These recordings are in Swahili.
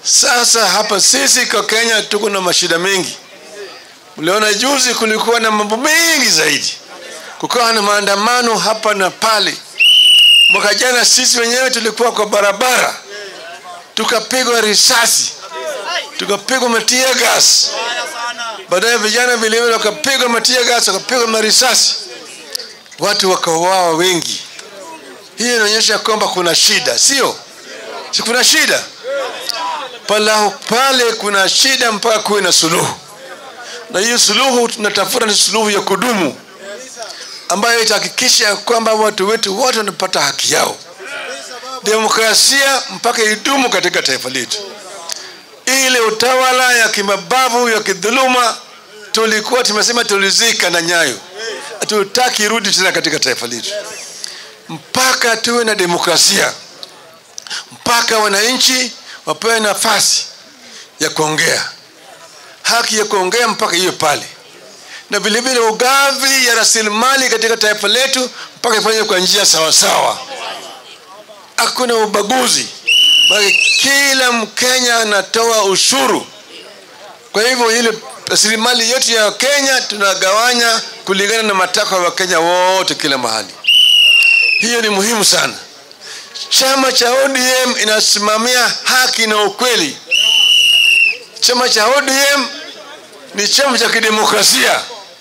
Sasa hapa sisi kwa Kenya tuko na mashida mengi. Mliona juzi kulikuwa na mambo mengi zaidi, kukawa na maandamano hapa na pale. Mwaka jana sisi wenyewe tulikuwa kwa barabara, tukapigwa risasi, tukapigwa matia gas, baadaye vijana vilevile wakapigwa matia gas, wakapigwa marisasi, watu wakauawa wengi. Hii inaonyesha kwamba kuna shida, sio? Si kuna shida pala pale, kuna shida mpaka kuwe na suluhu, na hiyo suluhu tunatafuta ni suluhu ya kudumu ambayo itahakikisha kwamba watu wetu wote wanapata haki yao. Demokrasia mpaka idumu katika taifa letu. Ile utawala ya kimabavu ya kidhuluma tulikuwa tumesema tulizika na nyayo, hatutaki irudi tena katika taifa letu, mpaka tuwe na demokrasia, mpaka wananchi wapewe nafasi ya kuongea, haki ya kuongea mpaka hiyo pale na vilevile ugavi ya rasilimali katika taifa letu mpaka ifanywe kwa njia sawasawa. Hakuna ubaguzi, maana kila Mkenya anatoa ushuru. Kwa hivyo ile rasilimali yetu ya Kenya tunagawanya kulingana na matakwa ya Wakenya wote kila mahali. Hiyo ni muhimu sana. Chama cha ODM inasimamia haki na ukweli. Chama cha ODM ni chama cha kidemokrasia,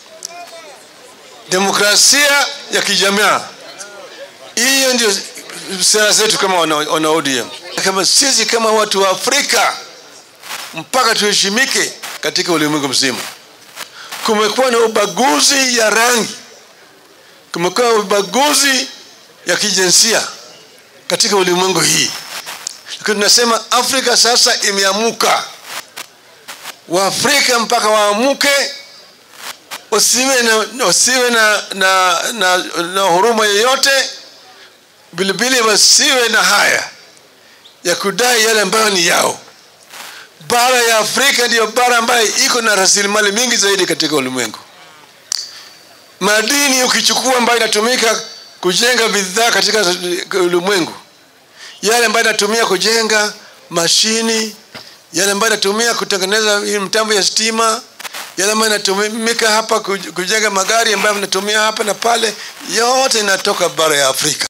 demokrasia ya kijamaa. Hiyo ndio sera zetu kama wana, wana ODM. Kama sisi kama watu wa Afrika mpaka tuheshimike katika ulimwengu mzima. Kumekuwa na ubaguzi ya rangi, kumekuwa na ubaguzi ya kijinsia katika ulimwengu hii, lakini tunasema Afrika sasa imeamuka. Waafrika mpaka waamuke, wasiwe na, wasiwe na, na, na, na huruma yoyote, vilevile wasiwe na haya ya kudai yale ambayo ni yao. Bara ya Afrika ndiyo bara ambayo iko na rasilimali mingi zaidi katika ulimwengu. Madini ukichukua ambayo inatumika kujenga bidhaa katika ulimwengu, yale ambayo inatumia kujenga mashini yale ambayo inatumia kutengeneza hii mtambo ya stima, yale ambayo inatumika hapa kujenga magari ambayo inatumia hapa na pale, yote inatoka bara ya Afrika.